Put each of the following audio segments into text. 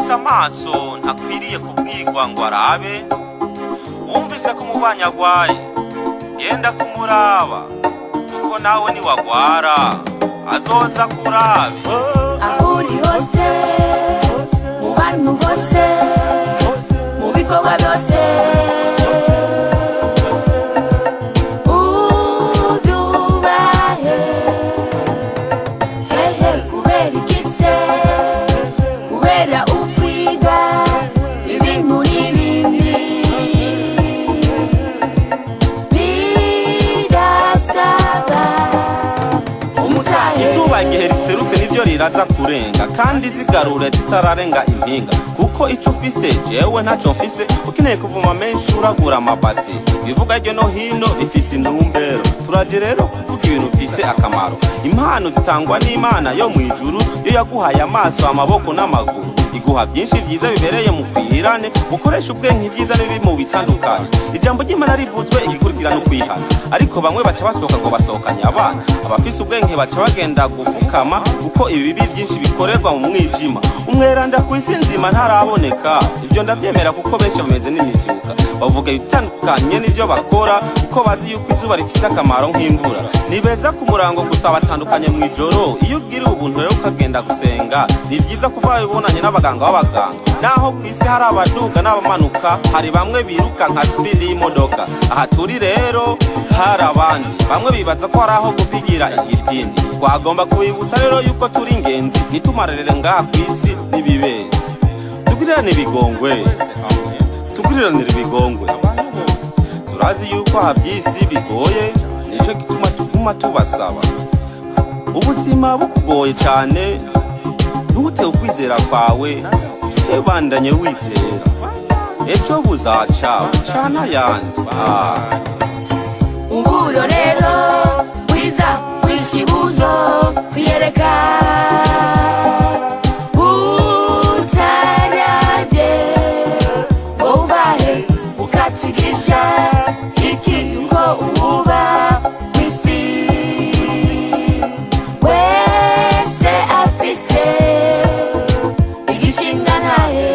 ufise amaso ntakwiriye kubwirwa ngo arabe wumvise ko umubanyi agwaye genda kumuraba kuko nawe niwagwara azoza kurabe aho uri hose mu bantu bose mu bikorwa byose ubyubahe hehe kubera igise kubera ukwiga ibintu n'ibindi birasaba umutahe izuba igihe riserutse niryo riraza kurenga kandi zigarure zitararenga impinga kuko ico ufise jewe ntaco mfise ukeneye kuvuma menshi uragura amabase bivuga hirya no hino bifise intumbero turaje rero kuvuga ibintu bifise akamaro impano zitangwa n'imana yo mw'ijuru yo yaguhaye amaso amaboko n'amaguru iguha byinshi byiza bibereye mu kwihirane ukoresha ubwenge byiza n'ibi mu bitandukanye ijambo ry'imana rivuzwe igikurikirana ukwihana ariko bamwe baca basohoka ngo basohokanye abana abafise ubwenge baca bagenda gufukama kuko ibibi byinshi bikorerwa mu mwijima umweranda ku isi nzima ntaraboneka ibyo ndabyemera kuko benshi bameze n'imibyuka bavuga ibitandukanye n'ibyo bakora kuko bazi yuko izuba rifise akamaro nk'imvura ni beza ku murango gusa batandukanye mu ijoro iyo ugiriwe ubuntu rero ukagenda gusenga ni byiza kuba wabibonanye n'abaganga b'abaganga naho ku isi hari abaduga n'abamanuka hari bamwe biruka nka sipiri y'imodoka aha turi rero hari abandi bamwe bibaza ko hari aho gupigira igipindi twagomba kubibutsa rero yuko turi ingenzi ntitumarerere ngaha ku isi n'ibibezi tugirirane ibigongwe tuguriranire ibigongwe turazi yuko aha by'isi bigoye nicyo gituma tuguma tubasaba ubuzima bukugoye cyane ntute ukwizera kwawe twebandanye wizera ejo buzaca bucana ayandi Ah. uburo rero bwiza bw'ikibuzo kwiyereka butarabye ngo ubahe ukatigisha iki uko uba ku isi wese afise igishinga ntahe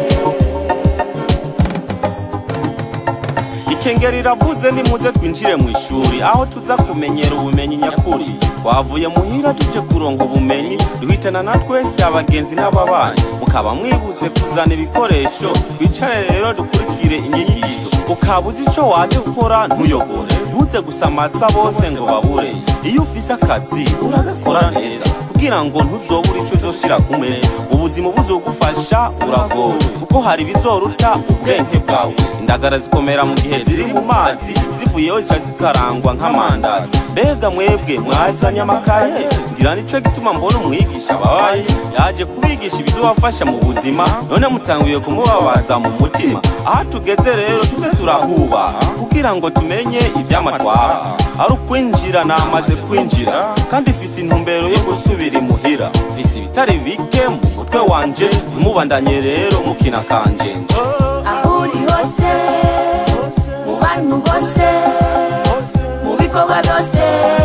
ikengeri riravuze nimuze twinjire mu ishuri aho tuza kumenyera ubumenyi nyakuri twavuye muhira tuje kuronga ubumenyi duhitana na twese abagenzi n'ababanyi mukaba mwibuze kuzana ibikoresho twicare rero dukurikire inyigisho ukaba uzi ico waje gukora ntuyogore ntuze gusamaza bose ngo babure iyo ufise akazi uragakora neza kugira ngo ntuzobure ico uzoshira ku meza ubuzima buzogufasha uragowe kuko hari ibizoruta ubwenge bwawe indagara zikomera mu gihe ziri mu mazi zivuyeho zica zikarangwa nk'amandazi mbega mwebwe mwazanye amakaye ngira nico gituma mbona umwigisha babaye yaje kubigisha ibizobafasha mu buzima none mutanguye kumubabaza mu mutima aho tugeze rero tuze turahuba kugira ngo tumenye ibyamatwara ari ukwinjira namaze kwinjira kandi ifise intumbero yo gusubira imuhira mfise ibitari bike mu mutwe wanje ntimubandanye rero mukina kanjenje aho uri hose mu bantu bose mu bikorwa byose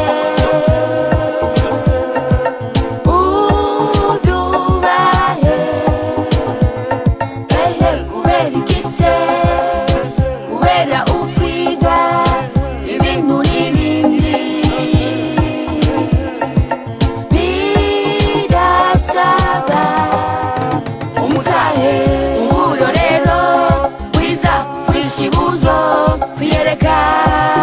ubyubahe hehe kubera igise kubera ukwiga ibintu n'ibindi birasaba umutahe uburo rero bwiza bw'ikibuzo kwiyereka